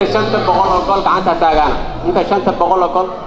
shanta boqol oo gol gacanta taagaana inta shanta boqol oo gol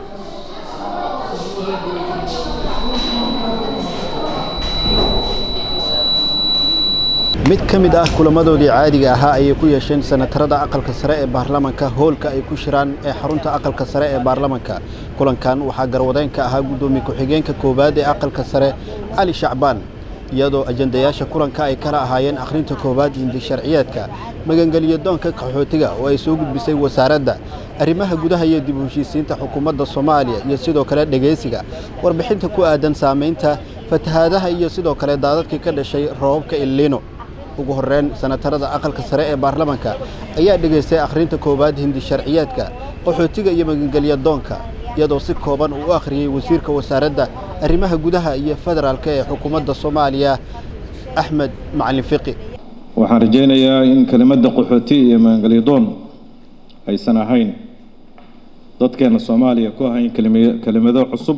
mid ka mid ah kulamadoodii caadiga ahaa ayay ku yeesheen senatarada aqalka sare ee baarlamanka hoolka ay ku shiraan ee xarunta aqalka sare ee baarlamanka kulankan waxaa garwadeen ka ahaa guddoomiye ku-xigeenka koowaad ee aqalka sare cali shacbaan iyadoo ajandayaasha kulanka ay kala ahaayeen akhrinta koowaad hindi sharciyeedka magangeliyo doonka qaxootiga oo ay soo gudbisay wasaaradda arrimaha gudaha iyo dib u heshiisiinta xukuumadda soomaaliya iyo sidoo kale dhegaysiga warbixinta ku aadan saamaynta fatahaadaha iyo sidoo kale daadadkii ka dhashay roobabka illiino ugu horreyn senatarada aqalka sare ee baarlamanka ayaa dhegaystay akhrinta koowaad hindi sharciyeedka qaxootiga iyo magangelya doonka iyadoo si kooban uu u akhriyey wasiirka wasaaradda arrimaha gudaha iyo federaalka ee xukuumadda soomaaliya axmed macalin fiqi waxaan rajaynayaa in kelimadda qaxooti iyo magangelyadoon aysan ahayn dadkeenna soomaaliya ku ahayn kelima- kelimado cusub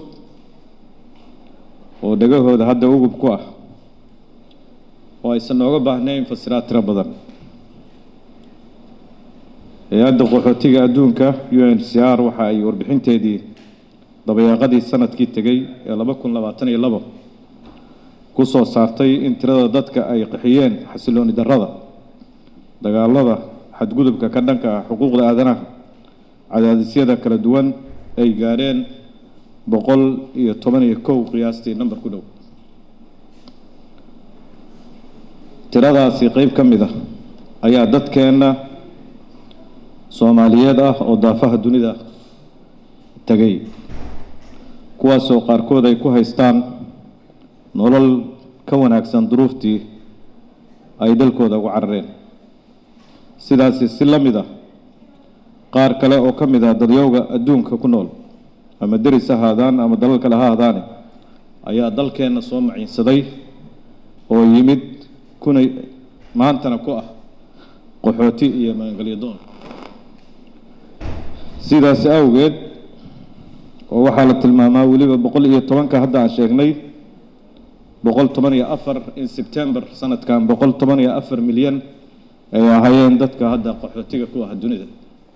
oo dhegahooda hadda ugub ku ah oo aysan nooga baahnayn fasiraad tiro badan hay-adda qaxootiga adduunka u n c r waxa ay warbixinteedii dabayaaqadii sanadkii tegey ee laba kun labaatan iyo labo ku soo saartay in tirada dadka ay qaxiyeen xasilooni darrada dagaalada xadgudubka ka dhanka ah xuquuqda aadanaha cadaadisyada kala duwan ay gaadheen boqol iyo toban iyo kow qiyaastii namber ku dhow tiradaasi qeyb ka mid ah ayaa dadkeenna soomaaliyeed ah oo daafaha dunida tegay kuwaasoo qaarkood ay ku haystaan nolol ka wanaagsan duruuftii ay dalkooda ugu carareen sidaasi si la mid ah qaar kale oo ka mid ah dadyowga adduunka ku nool ama deris ha ahaadaan ama dalal kale ha ahaadaane ayaa dalkeenna soo maciinsaday oo yimid kuna maantana ku ah qaxooti iyo magangelyo doon sidaasi awgeed oo waxaa la tilmaamaa weliba boqol iyo tobanka hadda aan sheegnay boqol toban iyo afar in sebtember sanadkan boqol toban iyo afar milyan ay ahaayeen dadka hadda qaxootiga ku ah dunida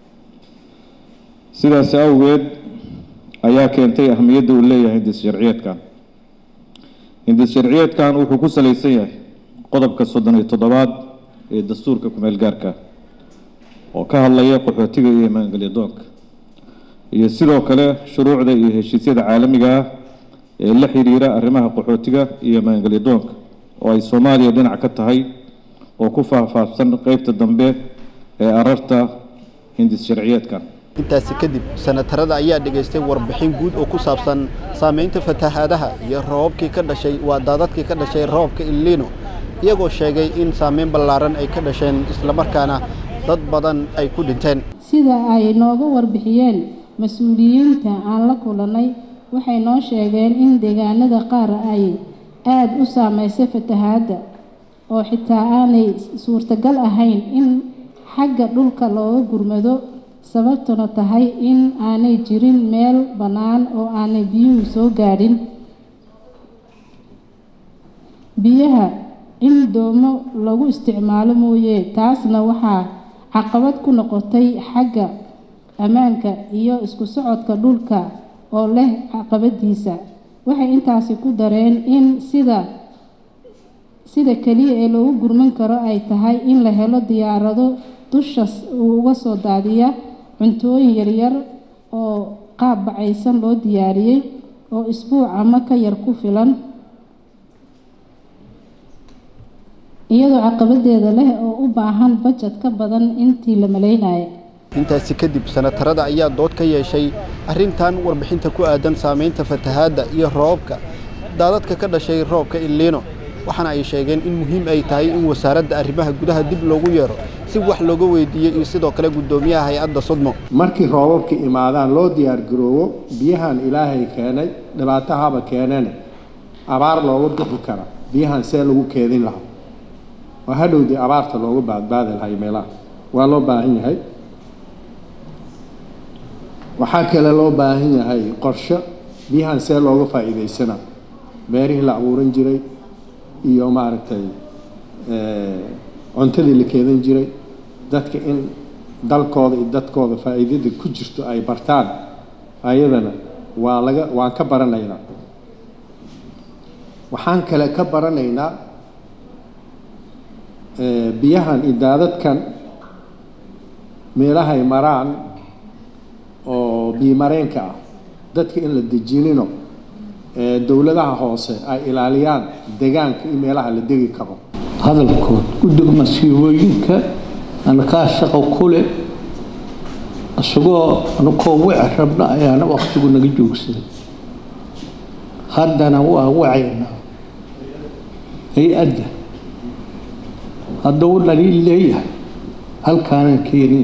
sidaasi awgeed ayaa keentay ahmiyadda uu leeyahay hindis sharciyeedkan hindis sharciyeedkan wuxuu ku salaysan yahay qodobka soddon iyo toddobaad ee dastuurka kumeel gaarka oo ka hadlaya qaxootiga iyo magangelyo doonka iyo sidoo kale shuruucda iyo heshiisyada caalamiga ah ee la xiriira arrimaha qaxootiga iyo magangelyo doonka oo ay soomaaliya dhinac ka tahay oo ku faahfaahsan qeybta dambe ee ararta hindis sharciyeedkan intaasi kadib senatarada ayaa dhegaystay warbixin guud oo ku saabsan saamaynta fatahaadaha iyo roobabkii ka dhashay waa daadadkii ka dhashay roobka illiino iyagoo sheegay in saameyn ballaaran ay ka dhasheen islamarkaana dad badan ay ku dhinteen sida ay nooga warbixiyeen mas-uuliyiinta aan la kulannay waxay noo sheegeen in deegaanada qaar ay aada u saameysay fatahaadda oo xitaa aanay suurtagal ahayn in xagga dhulka looga gurmado sababtuna tahay in aanay jirin meel bannaan oo aanay biyuhu soo gaadhin biyaha in doomo lagu isticmaalo mooye taasna waxaa caqabad ku noqotay xagga ammaanka iyo isku socodka dhulka oo leh caqabadiisa waxay intaasi ku dareen in sida sida keliya ee loogu gurman karo ay tahay in la helo diyaarado dusha uu uga soo daadiya cuntooyin yaryar oo qaab bacaysan loo diyaariyey oo isbuuc ama ka yar ku filan iyadoo caqabadeeda leh oo u baahan bajad ka badan intii la malaynaya intaasi kadib senatarada ayaa dood ka yeeshay arrintan warbixinta ku aadan saamaynta fatahaadda iyo roobabka daadadka ka dhashay roobka illiino waxaana ay sheegeen in muhiim ay tahay in wasaaradda arrimaha gudaha dib loogu yeero si wax looga weydiiyo iyo sidoo kale guddoomiyaha hay-adda sudmo markii roobabka imaadaan loo diyaargaroobo biyahan ilaahay keenay dhibaatahaba keenane abaar looga bixi kara biyahan see lagu keedin lahaa oo hadhowdii abaarta looga baadbaadi lahay meelaha waa loo baahan yahay waxaa kale loo baahan yahay qorshe biyahan see looga faa'iidaysana beerihii la abuuran jiray iyo maaragtay cuntadii la keedan jiray dadka in dalkooda iyo dadkooda faa'iidada ku jirto ay bartaan ayadana waa laga waan ka baranaynaa waxaan kale ka baranaynaa biyahan iyo daadadkan meelahay maraan oo biyomareenka ah dadka in la dejinino dowladaha hoose ay ilaaliyaan degaanka iyo meelaha la degi karo hadalkood guddiga masiibooyinka anakaa shaqo ku leh isagoo anakoo wici rabna ayaana wakhtigu naga joogsaday haddana waa wacaynaa hay-adda hadduu dhaliil leeyahay halkaanan keenin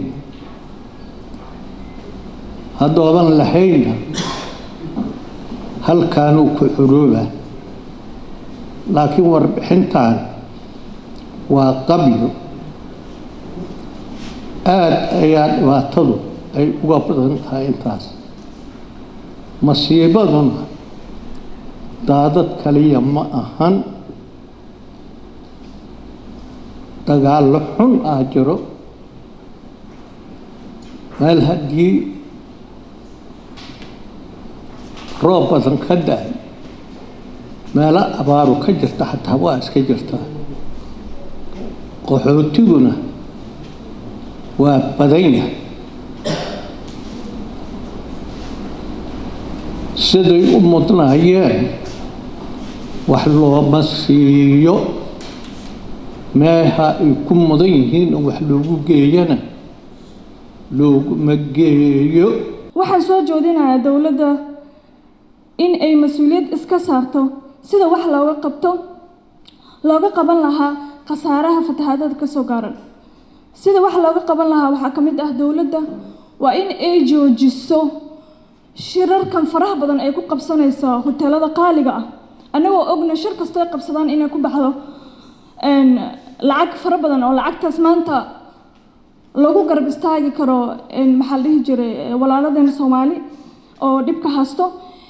haddoodan lahaynna halkaanuu ku xuroobaa laakiin warbixintan waa qabyo aada ayaa dhibaatadu ay uga badan tahay intaas masiibaduna daadad kaliya ma ahan dagaallo xun ah jiro meel haddii roob badan ka da-ay meelo abaaru ka jirta xataa waa iska jirtaa qaxootiguna waa badan yahay siday u mudnaayeen wax looma siiyo meeha ay ku mudan yihiin oo wax loogu geeyana looguma geeyo waxaan soo joodinayaa dowladda in ay mas-uuliyad iska saarto sida wax looga qabto looga qaban lahaa khasaaraha fatahaadada kasoo gaaran sida wax looga qaban lahaa waxaa ka mid ah dowladda waa in ay joojiso shirarkan faraha badan ay ku qabsanayso hoteelada qaaliga ah annagoo ogna shir kastoo ay qabsadaan inay ku baxdo lacag fara badan oo lacagtaas maanta lagu garab istaagi karo maxaa la dhihi jiray walaaladeena soomaali oo dhibka haysto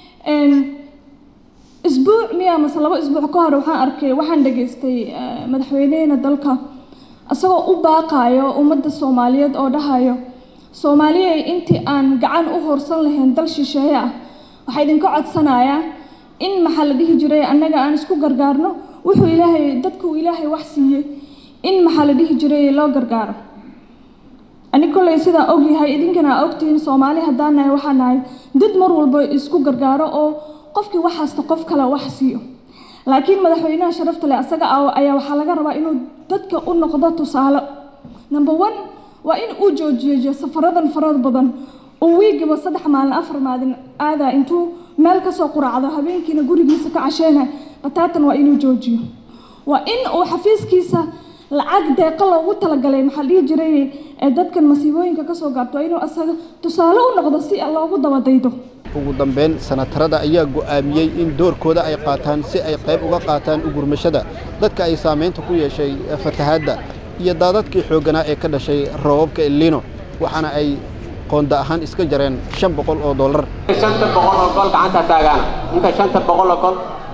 isbuuc miya mase labo isbuuc ka hor waxaan arkay waxaan dhageystay madaxweynehena dalka isagoo u baaqayo ummadda soomaaliyeed oo dhahayo soomaaliyey intii aan gacan u horsan lahayn dal shisheeye ah waxaa idinka codsanayaa in maxaa la dhihi jiray annaga aan isku gargaarno wuxuu ilaahay dadku ilaahay wax siiyey in maxaa la dhihi jiray loo gargaaro ani kolley sidaa ogyahay idinkana aa ogtihiin soomaali haddaan nahay waxaan nahay dad mar walba isku gargaaro oo qofkii wax haysta qof kale wax siiyo laakiin madaxweynaha sharafta leh asaga ayaa waxaa laga rabaa inuu dadka u noqdo tusaale number one waa in uu joojiyo safaradan farada badan uu wiigiba saddex maalin afar maalin aadaa intuu meel kasoo quraacdo habeenkiina gurigiisa ka casheynay bataatan waa inuu joojiyo waa in uu xafiiskiisa lacag deeqa loogu talagalay maxaa dhihi jiray ee dadkan masiibooyinka kasoo gaarto waa inuu asaga tusaale u noqdo si loogu dabadaydo ugu dambeyn sanatarada ayaa go'aamiyey in doorkooda ay qaataan si ay qayb uga qaataan ugurmashada dadka ay saamaynta ku yeeshay fatahaadda iyo daadadkii xoogganaa ee ka dhashay roobabka elino waxaana ay qoonda ahaan iska jareen shan boqol oo dollar shanta boqol oo gol gacanta taagaan inka shanta boqol oo gol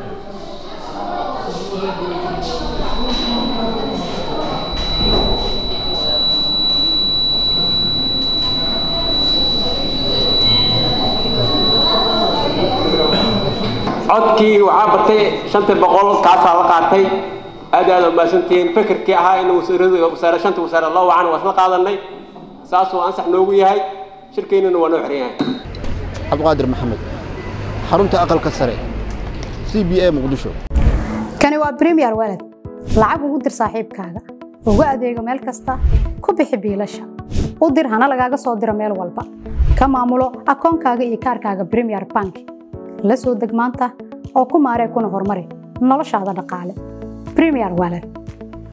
codkii waxaa batay shanta boqol kaasaa la qaatay aad aad umaasantihiin fikirkii ahaa in wasiirada wasaare shanta wasaare loo wacan waa isla qaadanay saasuu ansax noogu yahay shirkeennana waa noo xiran yahay cabdiqaadir maxamed xarunta aqalka sare c b a muqdisho kani waa bremiyer walad lacag ugu dir saaxiibkaaga ugu adeego meel kasta ku bixi biilasha u dir hana lagaaga soo diro meel walba ka maamulo akoonkaaga iyo kaarkaaga bremiyer bank la soo deg maanta oo ku maaree kuna horumari noloshaada dhaqaale bremiyer walad